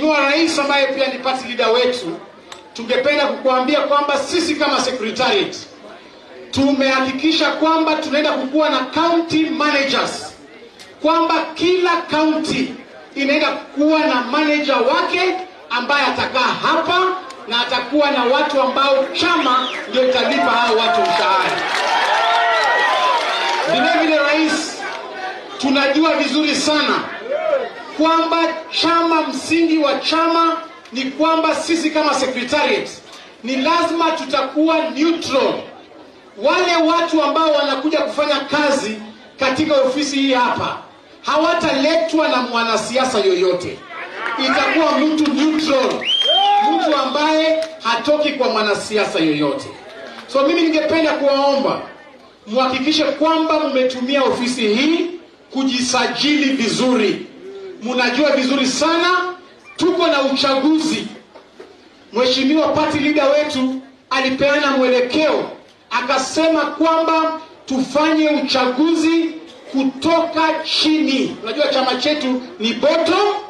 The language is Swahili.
Mheshimiwa Rais ambaye pia ni party leader wetu, tungependa kukuambia kwamba sisi kama secretariat tumehakikisha kwamba tunaenda kukuwa na county managers, kwamba kila county inaenda kuwa na manager wake ambaye atakaa hapa na atakuwa na watu ambao chama ndio italipa hao watu mshahara. Vilevile rais, tunajua vizuri sana kwamba chama, msingi wa chama ni kwamba sisi kama secretariat ni lazima tutakuwa neutral. Wale watu ambao wanakuja kufanya kazi katika ofisi hii hapa hawataletwa na mwanasiasa yoyote, itakuwa mtu neutral, mtu ambaye hatoki kwa mwanasiasa yoyote. So mimi ningependa kuwaomba muhakikishe kwamba mmetumia ofisi hii kujisajili vizuri. Mnajua vizuri sana tuko na uchaguzi. Mheshimiwa party leader wetu alipeana mwelekeo akasema kwamba tufanye uchaguzi kutoka chini. Unajua chama chetu ni bottom